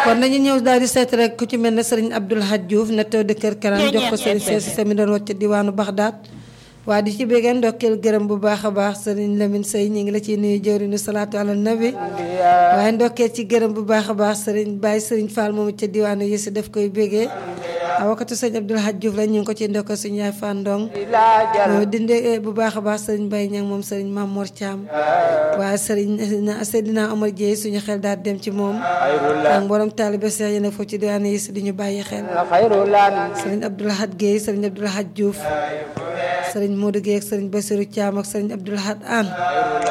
kon nañu ñëw daal di seet rek ku ci mel ne sëriñ Abdoul Hadj Diouf netto de Kër Karam jox ko sëriñ Seesu Semi doon wàcc diwaanu Baxdaat waa di ci béggeen ndokkeel gërëm bu baax a baax sëriñ Lamine Sey ñu ngi la ciy nuyu jëwriñu salaatu ala nabi waaye ndokkeel ci gërëm bu baax a baax sëriñ Baye sëriñ Fall moomu ca diwaanu yi si daf koy béggee awakatu sëriñ Abdoul Hadj Diouf la ñu ngi ko ci ndokkeel suñu yaay Fandong dinde bu baax a baax sëriñ Baye Ñang moom sëriñ Mamour Thiam waaye sëriñ Seydina Omar Dieye suñu xel daal dem ci moom ak mboolem taalibe Seex yi nekk foofu ci diwaanu yi si di ñu bàyyi xel sëriñ Abdoul Hadj Guèye sëriñ Abdoul Hadj Diouf sëriñ Modou Guèye ak sëriñ Bassirou Thiam ak sëriñ Abdoul Ahad Anne